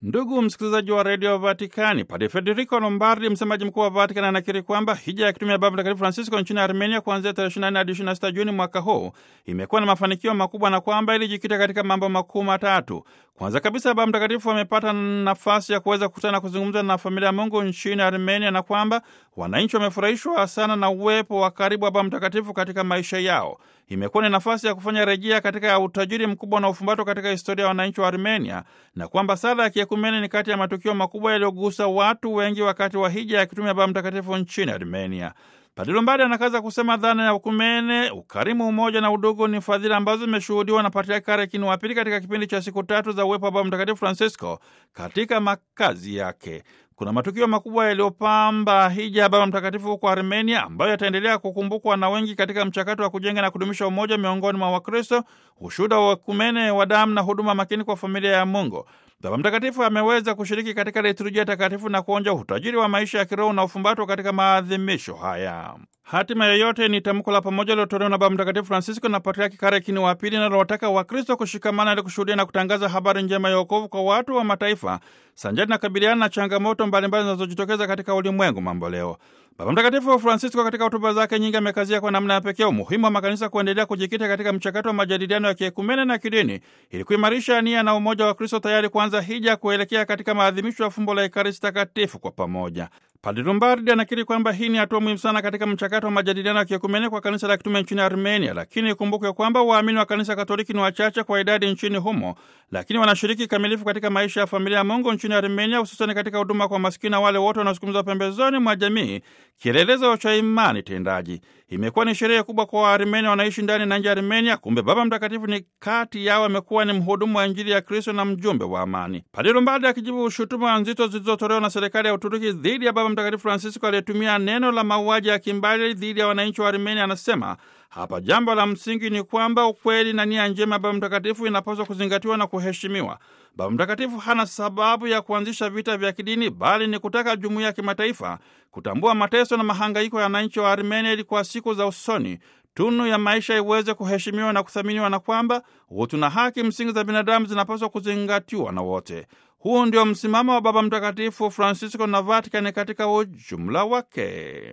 Ndugu msikilizaji wa redio Vatikani, Padre Federico Lombardi, msemaji mkuu wa Vatikani, anakiri kwamba hija ya kitume ya Baba Mtakatifu Francisco nchini Armenia kuanzia tarehe 24 hadi 26 Juni mwaka huu imekuwa na mafanikio makubwa na kwamba ilijikita katika mambo makuu matatu. Kwanza kabisa, Baba Mtakatifu amepata nafasi ya kuweza kukutana na kuzungumza na familia ya Mungu nchini Armenia na kwamba wananchi wamefurahishwa sana na uwepo wa karibu wa Baba Mtakatifu katika maisha yao. Imekuwa ni nafasi ya kufanya rejea katika utajiri mkubwa na ufumbato katika historia ya wananchi wa Armenia na kwamba sala ya kiekumene ni kati ya matukio makubwa yaliyogusa watu wengi wakati wa hija ya kitume ya Baba Mtakatifu nchini Armenia. Padre Lombardi anakaza kusema dhana ya ukumene, ukarimu, umoja na udugu ni fadhila ambazo zimeshuhudiwa na Patriaki Karekini wa Pili katika kipindi cha siku tatu za uwepo wa Baba Mtakatifu Francisco katika makazi yake. Kuna matukio makubwa yaliyopamba hija ya Baba Mtakatifu huko Armenia ambayo yataendelea kukumbukwa na wengi katika mchakato wa kujenga na kudumisha umoja miongoni mwa Wakristo, ushuhuda wa ukumene wa damu na huduma makini kwa familia ya Mungu. Baba Mtakatifu ameweza kushiriki katika liturujia takatifu na kuonja utajiri wa maisha ya kiroho na ufumbatwa katika maadhimisho haya. Hatima yoyote ni tamko la pamoja lilotolewa na Baba Mtakatifu Francisco na Patriaki Karekini wa Pili linalowataka Wakristo kushikamana ili kushuhudia na kutangaza habari njema ya wokovu kwa watu wa mataifa sanjari na kabiliana na changamoto mbalimbali zinazojitokeza katika ulimwengu mambo leo. Baba Mtakatifu Francisco katika hotuba zake nyingi amekazia kwa namna ya pekee umuhimu wa makanisa kuendelea kujikita katika mchakato wa majadiliano ya kiekumene na kidini ili kuimarisha nia na umoja wa Kristo, tayari kuanza hija kuelekea katika maadhimisho ya fumbo la Ekaristi Takatifu kwa pamoja. Padre Lombardi anakiri kwamba hii ni hatua muhimu sana katika mchakato wa majadiliano ya kiekumene kwa kanisa la kitume nchini Armenia, lakini ikumbukwe kwamba waamini wa kanisa Katoliki ni wachache kwa idadi nchini humo, lakini wanashiriki kikamilifu katika maisha ya familia ya Mungu nchini Armenia, hususani katika huduma kwa maskini na wale wote wanaosukumizwa pembezoni mwa jamii, kielelezo cha imani tendaji. Imekuwa ni sherehe kubwa kwa Waarmenia wanaishi ndani na nje ya Armenia. Kumbe Baba Mtakatifu ni kati yao, amekuwa ni mhudumu wa Injili ya Kristo na mjumbe wa amani. Padre Lombardi akijibu shutuma nzito zilizotolewa na serikali ya Uturuki dhidi ya Baba Mtakatifu Francisco aliyetumia neno la mauaji ya kimbali dhidi ya wananchi wa Armenia, anasema hapa jambo la msingi ni kwamba ukweli na nia njema ya Baba Mtakatifu inapaswa kuzingatiwa na kuheshimiwa. Baba Mtakatifu hana sababu ya kuanzisha vita vya kidini, bali ni kutaka jumuiya ya kimataifa kutambua mateso na mahangaiko ya wananchi wa Armenia ili kwa siku za usoni tunu ya maisha iweze kuheshimiwa na kuthaminiwa, na kwamba utu na haki msingi za binadamu zinapaswa kuzingatiwa na wote. Huu ndio msimamo wa Baba Mtakatifu Francisco na Vatikani katika ujumla wake.